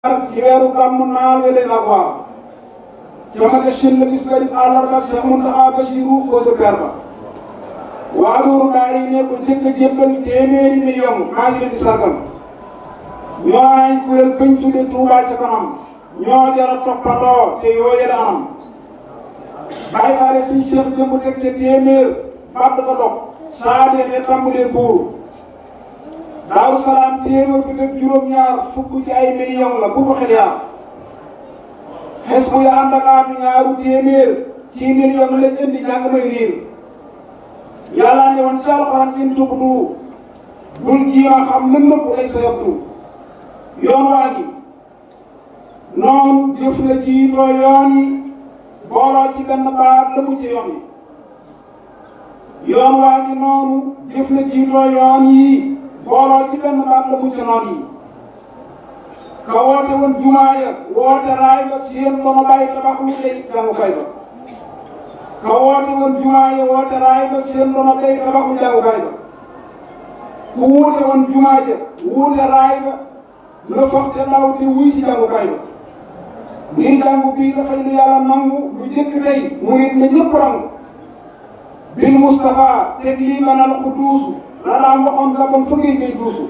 ci weeru gàmmu naal wele la quoi jamane shin la bis bari àllarba Cheikh Mountakha Bassirou ko sa père ba waa Lourou daari ne ko njëkk a jébbal téeméeri million maa ngi leen di sargal ñoo ay kuréel bañ tudde Touba ca kanam ñoo jara toppandoo te yooye la anam bàyyi faale suñ Cheikh jëmb teg ca téeméer bàtt ko dog saa deexee tàmbalee buur Daaru Salaam téeméer bi teg juróom-ñaar fukk ci ay million la bu ko xel yaar xes bu ya ànd ak aatu ñaaru téeméer ci million lañ indi jàng may riir yàlla ne woon ci alxuraan in tubdu bul jiima xam lën nëpp lay sa yabdu yoon waa gi noonu jëf la jiitoo yoon yi booloo ci benn baat la mu ci yoon yi yoon waa gi noonu jëf la jiitoo yoon yi booloo ci benn baat la mu ci noon yi ka woote woon jumaa ya woote raay ba seen dono bàyyi tabax lu lay jàngukaay ba ka woote woon jumaa ya woote raay ba seen dono bàyyi tabax lu jàngukaay ba ku wuute woon jumaa ja wuute raay ba la foog te ndaw te wuy si jàngukaay ba ngir jàngu bii dafay lu yàlla nangu lu jëkk tey mu nit na ñëpp rangu bil Moustapha teg lii manal ku duusu la daan waxoon la bon fëggee ngay duusu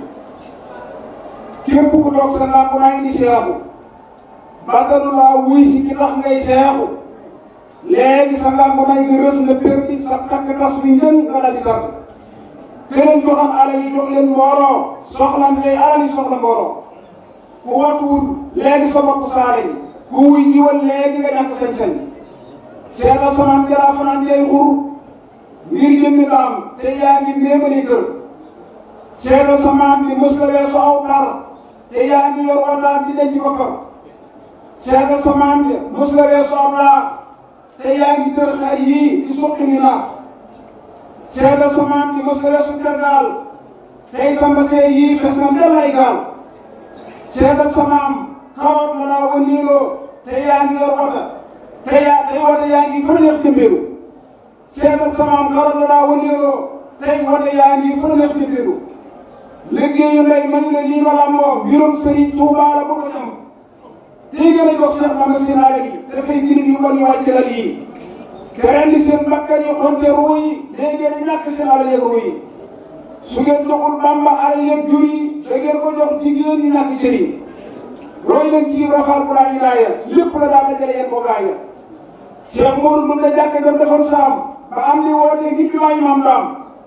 képp ku toog sa làmp naa indi seexu bàttalu laa wuy si ki tax ngay seexu léegi sa làmp naa nga rës nga perdi sa takk tas wi njën nga daal di tàgg këleen joxam alal yi jox leen mbooloo soxlan tey alal yi soxla mbooloo ku watuwul léegi sa bopp saale yi ku wuy jiwal léegi nga ñàkk sañ-sañ seetal samaan jalaa fanaan jay xur ngir jëmmi daam te yaa ngi méemali kër seetal samaan bi mës la weesu aw par te yaa ngi yor wataat di denc boppam seetal samaan bi mës la weesu aw laax te yaa ngi tër xar yii di suqi ni naax seetal samaan bi mës la weesu tergaal tey sa mbasee yii fes na del ay gaal seetal samaam karoot la daa wëndeeloo te yaa ngi yor wata te yaa tey wata yaa ngi fa neex jëmbeelu seetal samaam karoot la daa wëndeeloo tey wata yaa ngi fa neex jëmbeelu liggéeyu ndey man la lii ma làmboo mbirum Serigne Touba la bëgg a ñam tey gën a jox Cheikh Bamba seen alal yi dafay girim yu bon yu wàcc lal yi te rendi seen bakkan yi xonte ruu yi léegi ngeen ñàkk seen alal yeeg ruu yi su ngeen joxul Bamba alal yeeg jur yi da ngeen ko jox jigéen ñi ñàkk cër yi roy leen ci rafaal bu laa ilaaya lépp la daal dajale yéen ko gaaya Cheikh Modou mun na jàkk jam defoon saam ba am li wootee ngir bi maa imaam daam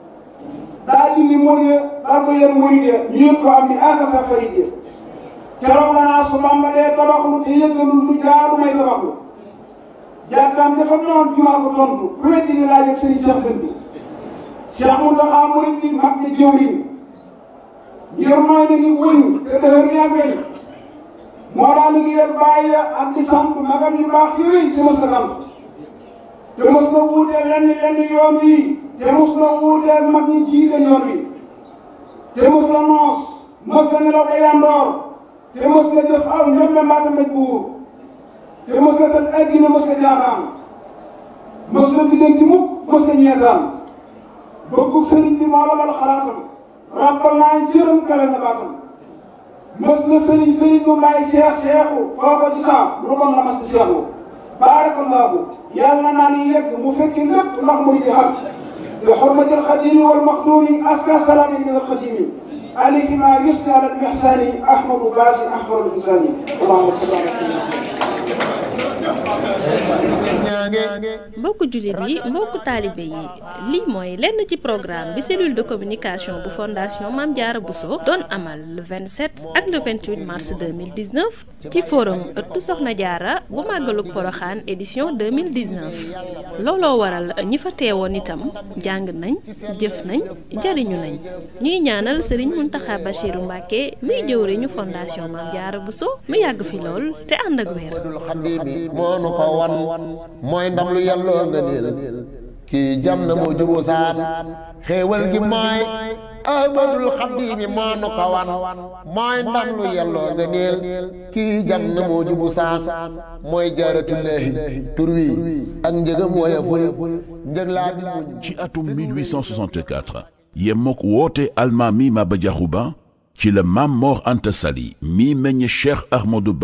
daa dindi mool ya daal ko yéen murid ya ñu yëg ko am ni aka sa farid ya keroog la naa su Bamba dee tabaxlu te yëgalul lu jaadu may tabaxlu jàkkaam dafa noon jumaa ko tontu ku weddi ni laaj ak sëriñ Cheikh Dënd bi Cheikh Mountakha murid bi mag na jëwriñ ngir mooy na ni wëñ te dëhër ni ak weñ moo daa liggéeyal bàyyi ak di sant magam yu baax yooyu te mës na sant te mës na wuute lenn lenn yoon wi te mës na wuute mag ñi jiite yoon wi te mës na noos mës na nelaw ba yandoor te mës na jëf aw ñoom mbaata mbéj buur te mës na tëj ay gine mës na jaaxaan mës na biddanti mukk mës na ñeetaan bëggu sëriñ bi moo la bal xalaatam ràbbal naa jërëm kale na baatam mës na sëriñ sëriñ bu may seex seexu foo ko ci saa lu bon la mas di seexu baarakallaahu yàlla na naa ni yegg mu fekki lépp ndax mu di xam bi xurmatil xadimi wal maxduumi aska salaami min al xadimi alayhi ma yusni ala al ihsani ahmadu baasi ahmadu insani allahumma salli ala sayyidina mbokku jullit yi mbokku taalibe yi lii mooy lenn ci programme bi cellule de communication bu fondation Mame Diarra Bousso doon amal le 27 ak le 28 mars 2019 ci forum ëttu Soxna Diarra bu màggalug Poroxaan édition 2019 looloo waral ñi fa teewoon itam jàng nañ jëf nañ jariñu nañ ñuy ñaanal Serigne Mountakha Bachirou Mbacké muy jëwriñu fondation Mame Diarra Bousso mu yàgg fi lool te ànd ak wér moo nu ko wan mooy ndam lu yàlloo nga niil kii jam na moo juboo saan xéewal gi mooy ahmadul xaddiimi moo nu ko wan mooy ndam lu yàlloo nga niil kii jam na moo jubu saan mooy jaaratullaahi tur wi ak njëgam woyeful njëg laa bi muñ ci atum 1864 yem mook woote almaami Maba Jaxu Ba ci la Maam Mor Anta Sali mi meññ Cheikh Ahmadou